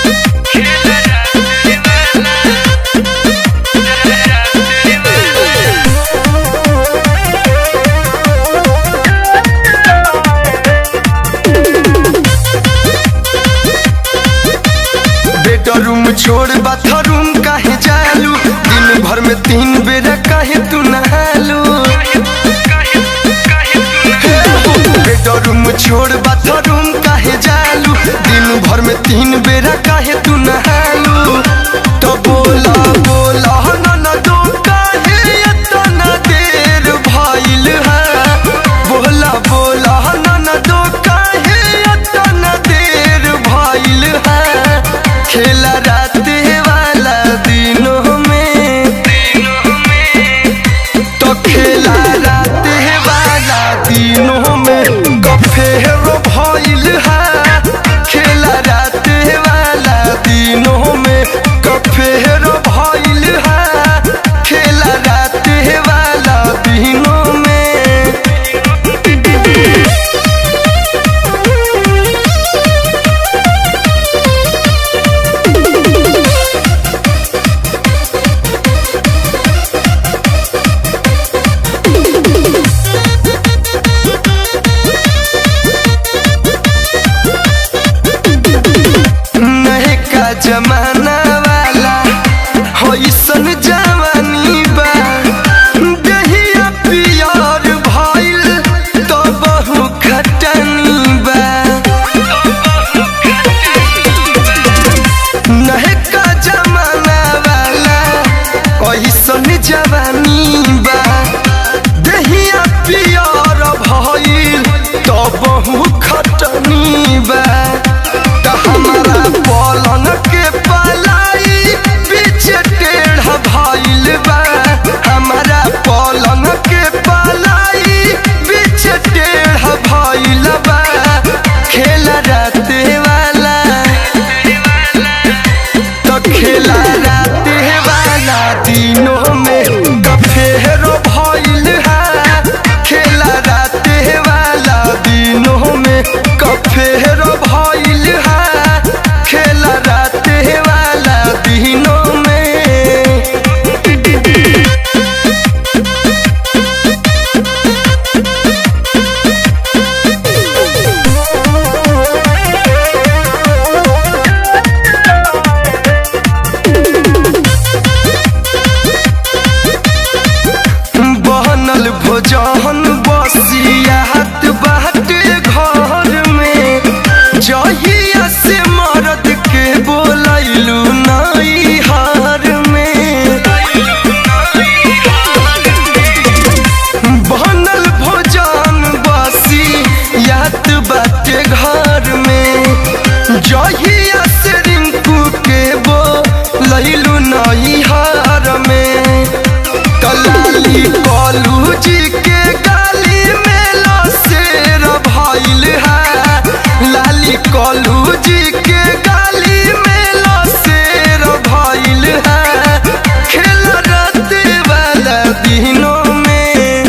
bedroom छोड़ bathroom काहे जालू दिन भर में तीन बेर काहे तू नहालू बेडरूम छोड़ बाथरूम काहे जालू दिन भर में तीन बेर काहे तू नहालू तो बोला बोला न दो काहे इतना देर भइल है बोला बोला न दो काहे इतना देर भइल है खेला रात वाला दिनों में तो खेला रात वाला दिनों में गफेरो भइल है खेला रात वाला दिनों में गफेरो भइल है खेला रात वाला दिनों में नहे का जमाना वाला होइसन जवानी बा दहिया पियर भइल तो बहु खटनी बा नहे का जमाना वाला होइसन जवानी बा दहिया पियर भइल तो बहु खटनी बा त हमारा पलंग के पलाई बीच टेढ़ भइल बा हमारा पलंग के पलाई बीच टेढ़ भइल बा खेल रात वाला तो खेला रात वाला दिनों में गफेरो भइल है खेला रात वाला दिनों में गफेरो भइल है खेला रात वाला दिनों में बनल भोजन बसियात बाटे घर में जहिया से मरद के बोलैलू नई हार में बनल भोजन बसियात बाटे घर में जहिया से रिंकू के बोलैलू नई हार में कलाली कलू जी के गाली में लसेर भइल है लाली कलू जी के गाली में लसेर भइल है खेल रात वाला दिनों में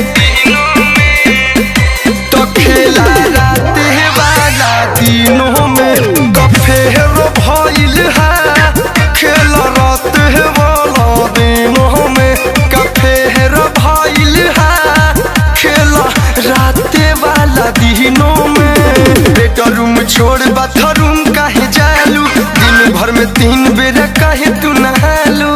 तो खेला रात वाला दिनों में गफेरो भइल है खेल रात वाला दिनों में गफेरो भइल है खेल रात वाला दिनों में बेडरूम छोड़ बाथरूम काहे जालू दिन भर में तीन बेर काहे तू नहालू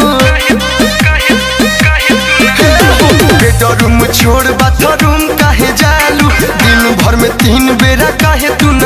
बेडरूम छोड़ बाथरूम काहे जालू दिन भर में तीन बेरा काहे तू